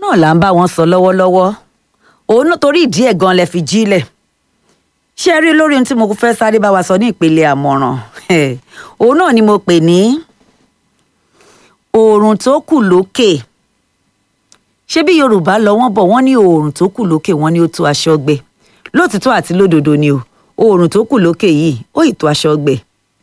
náà là ń bá wọn sọ lọ́wọ́lọ́wọ́ òun náà torí ìdí ẹ̀ gan lẹ fi jílẹ̀ ṣé ẹ rí lórí ohun tí mo fẹ́ sáré bá wa sọ ní ìpele àmọ̀ràn òun náà ni mo pè ní oòrùn tó kù lókè ṣé bí yorùbá lọ wọ́n bọ̀ wọ́n ní oòrùn tó kù lókè wọ́n ní ó tó aṣọ gbẹ lótìtọ́ àti lódodo ni o oòrùn tó kù lókè yìí ó ì tó aṣọ gbẹ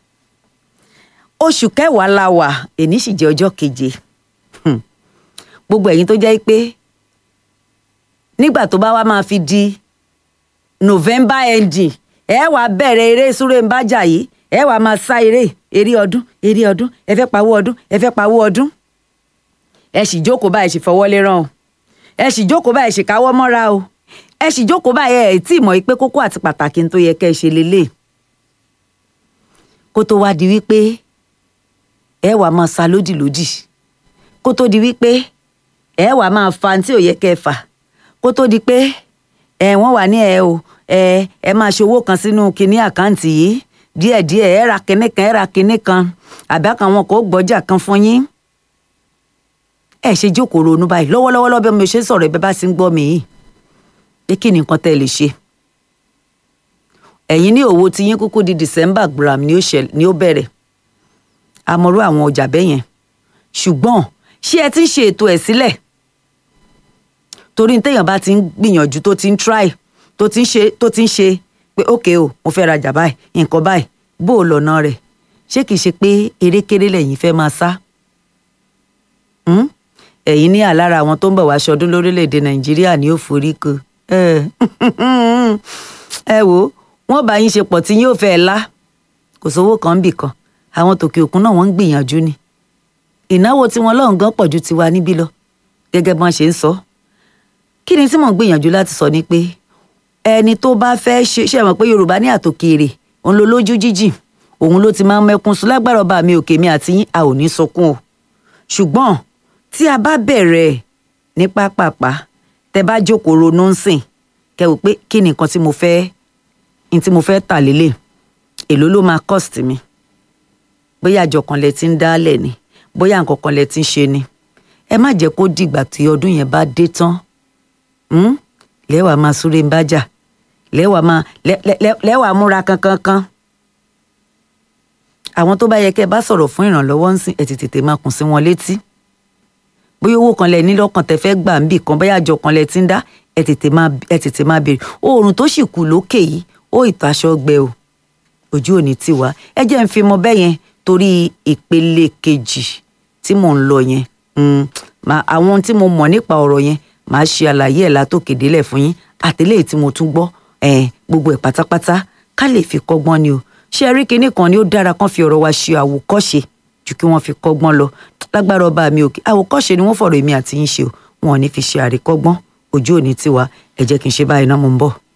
oṣù kẹwàá la wà èní sì jẹ́ ọjọ́ keje gbogbo ẹ̀yin tó jẹ́ pé nígbà tó bá wá máa fi di november ending ẹ wàá bẹ̀rẹ̀ eré súré ń bájà yìí ẹ wàá máa sá eré eré ọdún eré ọdún ẹ fẹ́ pawó ọdún ẹ fẹ́ pawó ọdún ẹ sì jókòó báyìí sì fọwọ́ lé rán o ẹ sì jókòó báyìí sì káwọ́ mọ́ra o ẹ sì jókòó báyìí ẹ tí ì mọ̀ pé kókó àti pàtàkì tó yẹ kẹ́ ẹ ṣe lélẹ̀ kó tó wá di wípé ẹ wàá máa sa lódì lódì kó tó di wípé ẹ wàá máa fa tí ò yẹ kẹ́ ẹ fà kó tó di pé ẹ wọ́n wà ní ẹ o ẹ ẹ máa ṣe owó kan sínú kinní àkáǹtì yìí díẹ̀díẹ̀ ẹ ra kinní kan ẹ ra kinní kan àbá kan wọn kò gbọ́jà kan fún yín ẹ ṣe jókòó ronú báyìí lọ́wọ́lọ́wọ́ lọ́bẹ̀ mi ò ṣe sọ̀rọ̀ ẹ̀bẹ̀ bá sì ń gbọ́ mi yìí pé kí ni nǹkan tẹ́ ẹ lè ṣe ẹ̀yin ní òwò tí yín kúkú di December gram ni ó ṣẹlẹ̀ ni ó bẹ̀rẹ̀ àmọ́rú àwọn ọjà bẹ́ẹ̀ yẹn ṣùgbọ́n ṣé ẹ ti ń ṣe ètò ẹ̀ sílẹ̀ torí téèyàn bá ti ń gbìyànjú tó ti ń try tó ti ń ṣe tó ti ń ṣe pé ókè o mo fẹ́ rajà báyìí nǹkan báyìí bó o lọ́nà rẹ̀ ṣé kìí ṣe pé erékeré lẹ́yìn fẹ́ máa sá ẹ̀yin ní àlára àwọn tó ń bọ̀ wá ṣọdún lórílẹ̀‐èdè nàìjíríà ní òforíko ẹ wò wọ́n bá yín ṣe pọ̀ tí yóò fẹ́ lá kò sówó kan bì kan àwọn tòkè òkun náà wọ́n ń gbìyànjú ni ìnáwó tí wọ́n lọ́hùn gan pọ̀ ju tiwa níbí lọ gẹ́gẹ́ bí wọ́n ṣe ń sọ kí ni tí mò ń gbìyànjú láti sọ ni pé ẹni tó bá fẹ́ ṣe ṣe mọ̀ pé yorùbá ní àtòkèrè òun ló lójú jíjìn òun ló ti máa ń mẹ́kún sùn lágbára ọba mi òkè mi àti yín a ò ní sọkún o ṣùgbọ́n tí a bá bẹ̀rẹ̀ ní pápápá tẹ bá jókòó ronú ń sìn kẹ wò pé kí ni nǹkan tí mo fẹ́ ní tí mo fẹ́ tà lélẹ̀ èló ló máa cost mi bóyá àjọ kan lẹ ti ń dálẹ̀ ni bóyá nǹkan kan lẹ ti ń ṣe ni ẹ má jẹ́ kó dìgbà tí ọdún yẹn bá dé tán lẹ́wàá máa súré ń bájà lẹ́wàá máa lẹ́wàá múra kankankan àwọn tó bá yẹ kẹ́ ẹ bá sọ̀rọ̀ fún ìrànlọ́wọ́ ń sìn ẹ̀ tètè máa kùn sí wọn létí bóyá owó kan lẹ ní lọ́kàn tẹ fẹ́ gbà ń bì kan bóyá àjọ kan lẹ ti ń dá ẹ tètè máa ẹ tètè máa béèrè oòrùn tó sì kù lókè yìí ó ìtọ́ aṣọ gbẹ o ojú òní ti wá ẹ jẹ́ ń fi mọ bẹ́ẹ̀ yẹn torí ìpele kejì tí mò ń lọ yẹn àwọn tí mo mọ̀ nípa ọ̀rọ̀ yẹn màá ṣe àlàyé ẹ̀ látòkè délẹ̀ fún yín àtẹlẹ́yìn tí mo tún gbọ́ gbogbo ẹ̀ pátápátá ká lè fi kọ́gbọ́n ni o ṣé ẹ rí kinní kan ni ó dára kán fi ọ̀rọ̀ wa ṣe àwòkọ́ṣe ju kí wọ́n fi kọ́gbọ́n lọ lágbára ọba mi òkè àwòkọ́ṣe ni wọ́n fọ̀rọ̀ èmi àti yín ṣe o wọn ò ní fi ṣe àríkọ́gbọ́n ojú òní tiwa ẹ jẹ́ kí n ṣe báyìí náà mo ń bọ̀.